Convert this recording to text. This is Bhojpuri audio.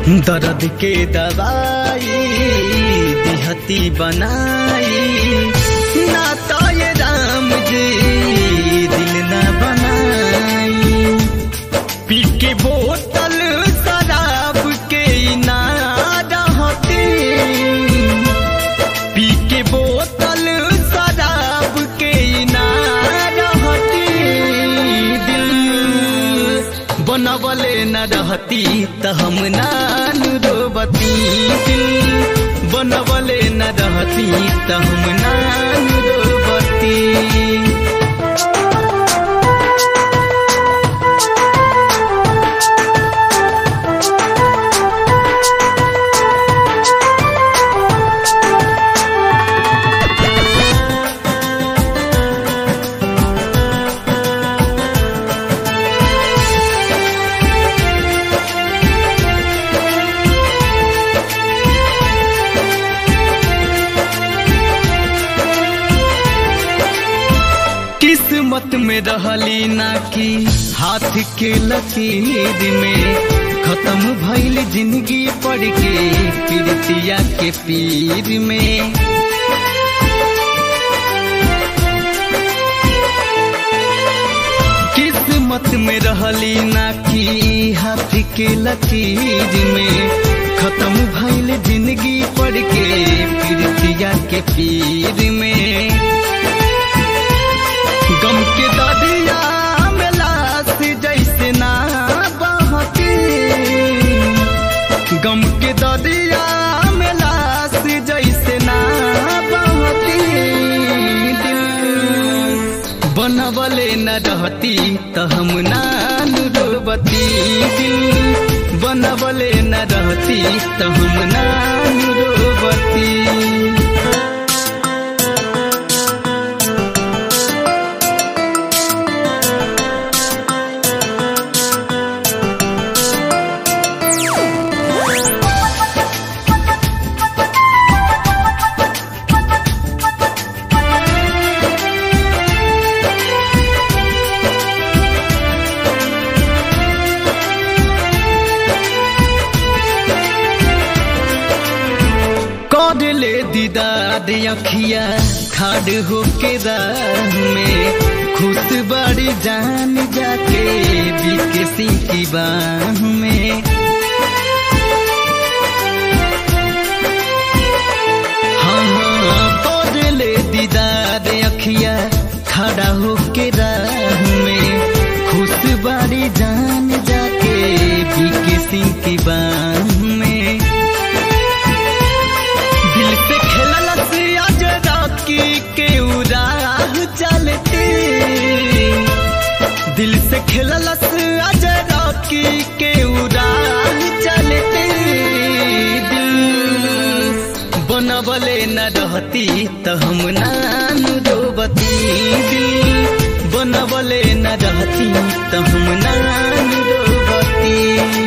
दर्द के दवाई दिहती बनाई ना तो ये राम जी दिल न बनाई पी के बोतल शराब के ना रहती पी के बोतल शराब के ना रहती दिल बनवले न रहती त हम नान रोबती दिल बनवले न रहती त हम नान रोबती किस्मत में रहली ना कि हाथ के लकीर में खत्म भइल जिंदगी पड़ के पीड़ितिया के पीर में किस्मत में रहली ना कि हाथ के लकीर में खत्म भइल जिंदगी पड़ के पीड़ितिया के पीर में गम के दरिया में लाश जैसे ना बहती गम के दरिया में लाश जैसे ना बहती दिल बनवले न रहती त हम नान रोबती दिल बनवले न रहती त हम नान रोबती कर ले दीदार अखिया खाड़ होके राह में खुश बड़ी जान जाके बिकसी की बाह में हाँ हाँ कर ले दीदार अखिया खड़ा होके राह में खुश बड़ी जान जाके बिकसी की बाह में दिल से खेललस आज राखी के उराह चलते दिल से खेललस आज राखी के उराह चलते दिल बनवले न रहती त हम नान रोबती दिल बनवले न रहती त हम नान रोबती